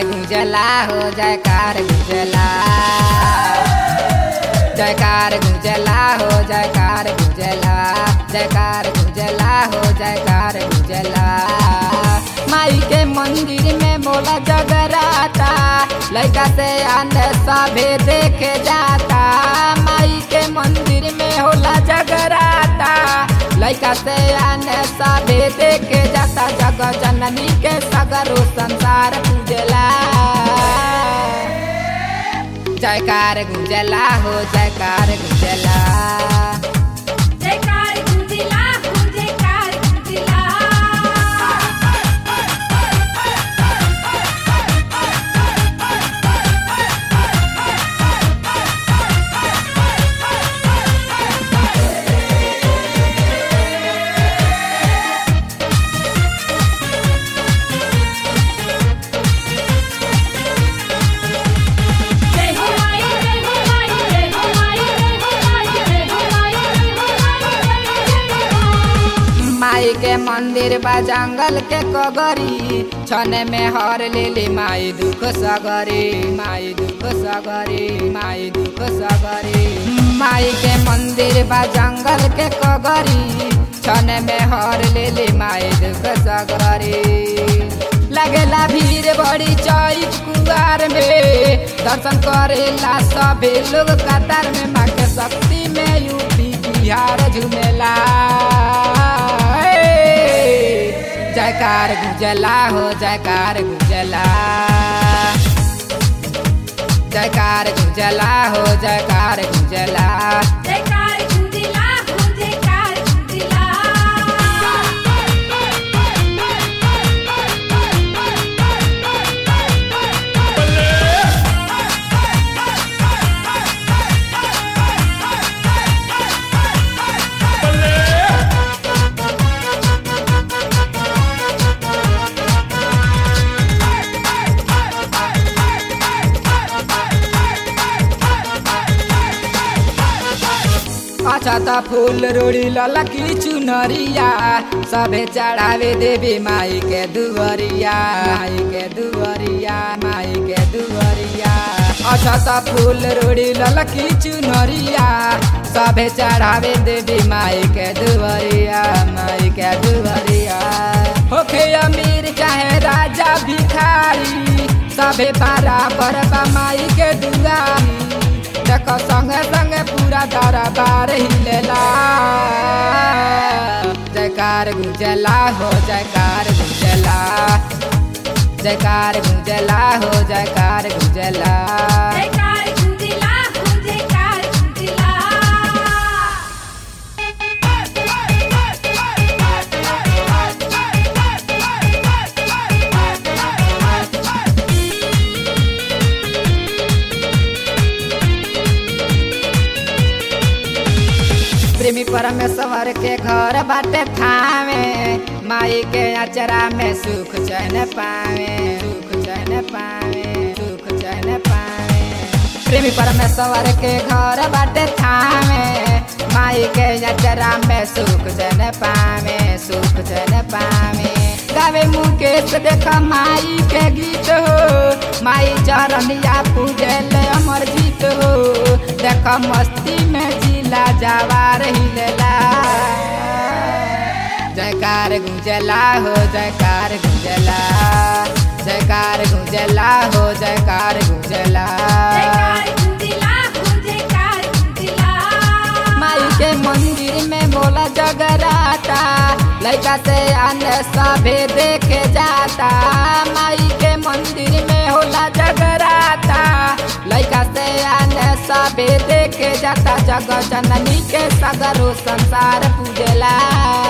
गुंजला हो जयकार गुंजला जयकार गुंजला हो जयकार गुंजला जयकार गुंजला हो जयकार गुंजला माई के मंदिर में बोला जगराता लड़का से आने सभे देखे जाता माई के मंदिर में होला जगराता लड़का से आने सभे देखे जाता जग जननी के सगरो संसार पूजला जयकार गुंजला हो जयकार गुंजला जयकार गुंजिला हो जयकार गुंजिला जय हो माई जय हो माई जय हो माई जय हो माई जय हो माई जय हो माई जय हो माई के मंदिर बा जंगल के कगरी छने में हर लेली माई दुख सगरी माई दुख सगरी माई दुख सगरी माई के मंदिर बा जंगल के कगरी छने में हर लेली माई दुख सगरी लगेला भीड़ बड़ी चौक कुआर में दर्शन करेला सभी लोग कतार में माँ के शक्ति में यूपी बिहार झूमेला हे! जयकार गुजला हो जयकार गुजला जयकार गुजला हो जयकार गुजला जयकार गुंजिला हो जयकार गुंजिला अच्छा त फूल रोड़ी ललकी चुनरिया सबे चढ़ावे देवी माई के दुवरिया माई के दुवरिया माई के दुवरिया अच्छा त फूल रोड़ी ललकी चुनरिया सबे चढ़ावे देवी माई के दुवरिया माई के दुवरिया होखे अमीर चाहे राजा भिखारी सबे बराबर बा माई के दुआरी देखो संगे संगे पूरा दरबार हिलेला जयकार गुंजला हो जयकार गुंजला जयकार गुंजला हो जयकार गुंजला जयकार गुंजिला हो जयकार गुंजिला प्रेमी परमेश्वर के घर बाटे थावे माई के अचरा में सुख चैन पावे सुख चैन पावे सुख चैन पावे प्रेमी परमेश्वर के घर बाटे थावे माई के अचरा में सुख चैन पावे सुख चैन पावे गावे मुकेश देख माई के गीत हो माई चरनिया पूजल अमर जीत हो देख मस्ती में जिला जवार हिलेला जयकार गुंजला हो जयकार गुंजला जयकार गुंजला हो जयकार गुंजला जयकार गुंजिला हो जयकार गुंजिला माई के मंदिर में बोला जगराता लड़का से आने सभे देखे जाता माई के मंदिर में होला जगराता लड़का से आने सभे देखे जाता जग जननी के सगरो संसार पूजला